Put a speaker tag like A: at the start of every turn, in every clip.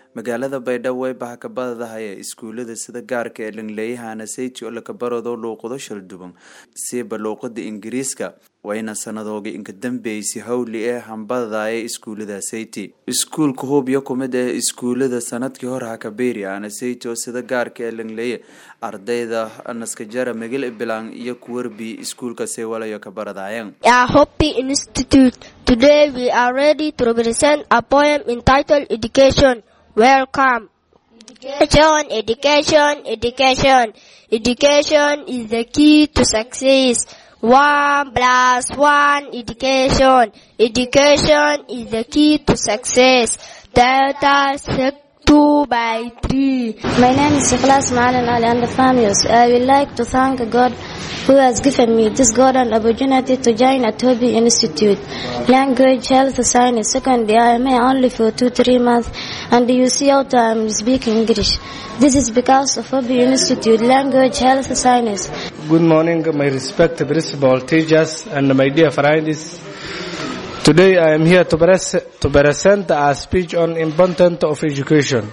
A: magaalada baydhabo way bahakabadadahaye iskuulada sida gaarka ee dhanleeyahana sayti oo lakabarado luuqado shalduban siiba luuqada ingiriiska wayna sanadooga inka dambeysay howli ee hambadadaye iskuulada sayti iskuulka hubyo kumid ee iskuulada sanadkii hore hakabeeri ana sayti oo sida gaarka ee dhanleeye ardayda naskajara migil bilang iyo kuwarbi iskuulka seewalayo kabaradayeen
B: Hopi Institute. Today we are ready to represent a poem entitled Education. Welcome. Education, education, education. Education is the key to success. One plus one education. Education is the key to success. Delta sec two by three.
C: My name is Ikhlas Ma'alan Ali and the families. I would like to thank God who has given me this golden opportunity to join at Toby Institute. Language, health, science, secondary, I am here only for two, three months and you see how I am speaking English. This is because of Toby Institute, language, health, science.
D: Good morning, my respected principal, teachers, and my dear friends. Today I am here to, pres- to present a speech on importance of education.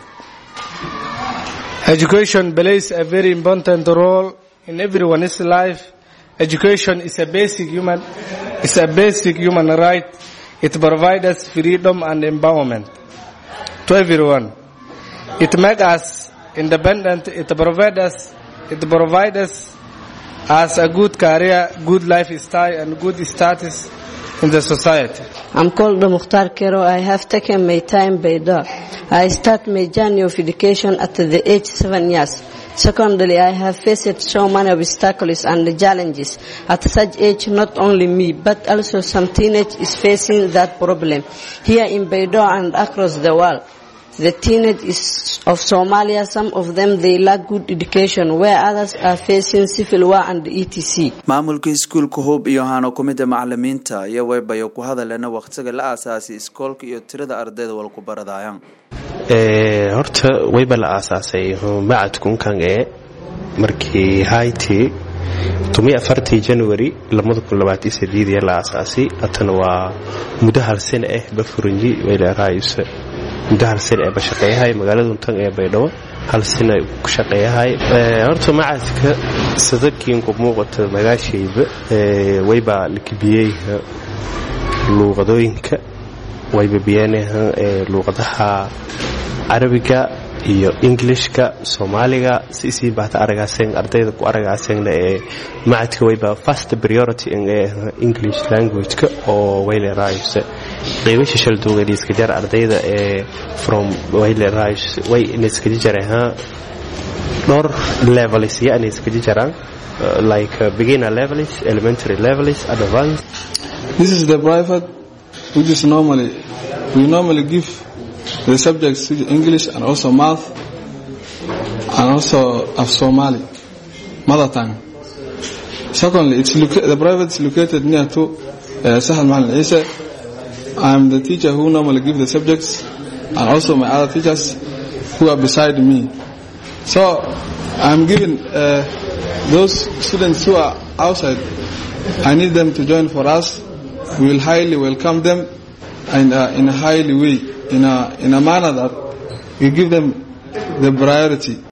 D: Education plays a very important role in everyone's life. Education is a basic human, is a basic human right. It provides us freedom and empowerment to everyone. It makes us independent. It provides us, it provides us as a good career, good lifestyle, and good status in the society.
E: I'm called Mukhtar Kero. I have taken my time by door. I start my journey of education at the age seven years. Secondly, I have faced so many obstacles and challenges. At such age, not only me, but also some teenage is facing that problem here in Baidoa and across the world. The teenage is of Somalia, some of them they lack good education, where others are facing civil war and etc.
A: maamulka iskuulka hub iyo hano kumida macalimiinta iyo waybayo ku hadalena waqtiga la aasaasay iskoolka iyo tirada ardayda walku baradayaan
F: horta wayba la aasaasay macadkunkan ee markii hayti tumii afartii january labada kun labaatan sideediya la aasaasay hatana waa muddo hal sane ah bafuranji wayleeraayuse muddo hal sane ee bashaqeeyahay magaalada untan ee baydhabo hal sane ku shaqeeyahay horta macadka sadakiinku muuqata magaashayba wayba lakibiyey luuqadooyinka wayba biyeenaha luuqadaha carabiga iyo englishka soomaaliga si isii baata aragaaseen ardayda ku aragaaseenna ee macadka wayba first priority ee english languageka oo wayleeraayuse qiibasha shalduuganiiska jar ardayda ee from wayleeraayus way inaiskaji jareen dhowr levels ya inay iskaji jaraan like uh, beginner levels elementary levels advanced
G: This is the private, which is normally, we normally give the subjects to English and also math and also of Somali, mother tongue. Secondly, it's loca- the private is located near to uh, Sahal Mahal Isa. I'm the teacher who normally give the subjects and also my other teachers who are beside me. So I'm giving uh, those students who are outside, I need them to join for us. We will highly welcome them and uh, in a highly way, in a in a manner that we give them the priority.